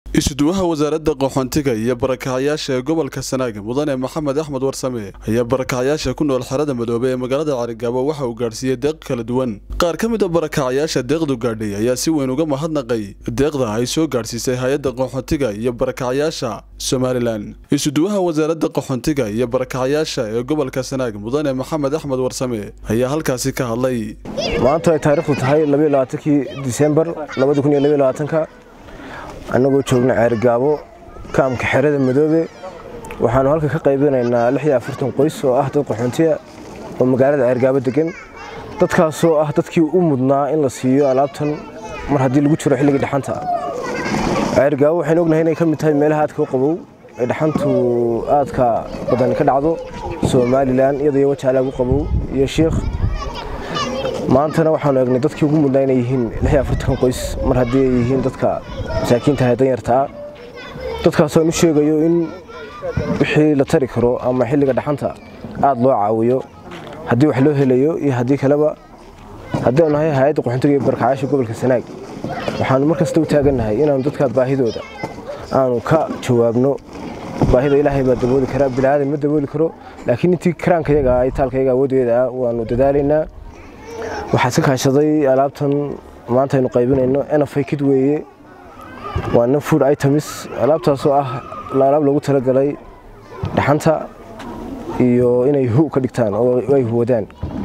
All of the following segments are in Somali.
isuduwaha wasaaradda qaxoontiga iyo barakacayaasha ee gobolka sanaag mudane maxamed axmed warsame ayaa barakacayaasha ku nool xerada madoobe ee magaalada carigaabo waxa uu gaadhsiiyey deeq kala duwan qaar ka mid a barakacayaasha deeqdu gaadhay ayaa si weyn uga mahadnaqay deeqda ay soo gaadhsiisay hay-adda qaxoontiga iyo barakacayaasha somalilan isuduwaha wasaaradda qaxoontiga iyo barakacayaasha ee gobolka sanaag mudane maxamed axmed warsame ayaa halkaasi ka hadlay maanta ay taariikhdu tahay kii disembar ka annagoo joogna ceergaabo kaamka xerada madoobe waxaanu halka ka qaybinaynaa qoys oo ah dad qaxoontiya oo magaalada ceergaabo degan dadkaasoo ah dadkii u mudnaa in la siiyo alaabtan mar haddii lagu jiro xilligii dhaxanta ceergaabo waxaynu ognahay inay ka mid tahay meelaha aadka u qabow ee dhaxantu aadka badan ka dhacdo somalilan iyadaiyo wajaalaagu qabow iyo shiikh maantana waxaanu eegnay dadkii ugu mudnaa inay yihiin qoys mar haddii ay yihiin dadka masaakiinta ee danyartaa dadkaasoo aan u sheegayo in wixii la tari karo ama xilliga dhaxanta aad loo caawiyo haddii wax loo helayo iyo haddii kaleba haddaanu nahay hay-adda qaxoontiga iyo barkacayaasha gobolka sanaag waxaanu mar kasta u taagannahay inaanu dadka baahidooda aanu ka jawaabno baahida ilaahay baa dabooli karaa bilaadan ma dabooli karo laakiin intii karaankayaga ay taalkayaga awooddeeda ah waanu dadaalaynaa waxaa iska kaashaday alaabtan maanta aynu qaybinayno enafay kid weeye waana food items alaabtaasoo ah alaab loogu talagalay dhaxanta iyo inay hu ka dhigtaan oo ay huwadaan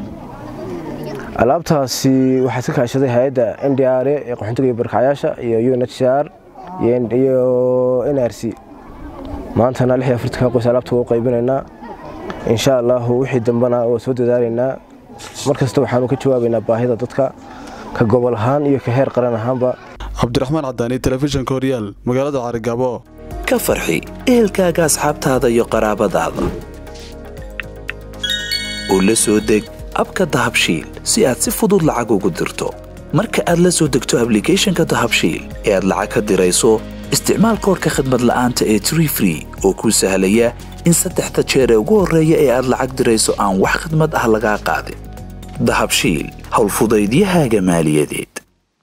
alaabtaasi waxaa iska kaashaday hay-adda n d r ee qaxoontiga iyo barkacayaasha iyo u n h r iyo n r c maantana qoys alaabta waa u qaybinaynaa insha allahu wixii dambena waa soo dadaalaynaa mar kasta waxaanu ka jawaabaynaa baahida dadka ka gobol ahaan iyo ka heer qaran ahaanba cabdiraxmaan cadaani telefishinka horyaal magaalada carigaabo ka farxi ehelkaaga asxaabtaada iyo qaraabadaada oo la soo deg abka dahabshiil si aad si fudud lacag ugu dirto marka aad la soo degto ablicathonka dahabshiil ee aad lacag ka dirayso isticmaal koorka khadmad la'aanta ee tree free oo kuu sahlaya in saddexda jeer ee ugu horreeya ee aad lacag dirayso aan wax khidmad ah lagaa qaadin dahabshiil howlfudaydiyahaaga maaliyadeed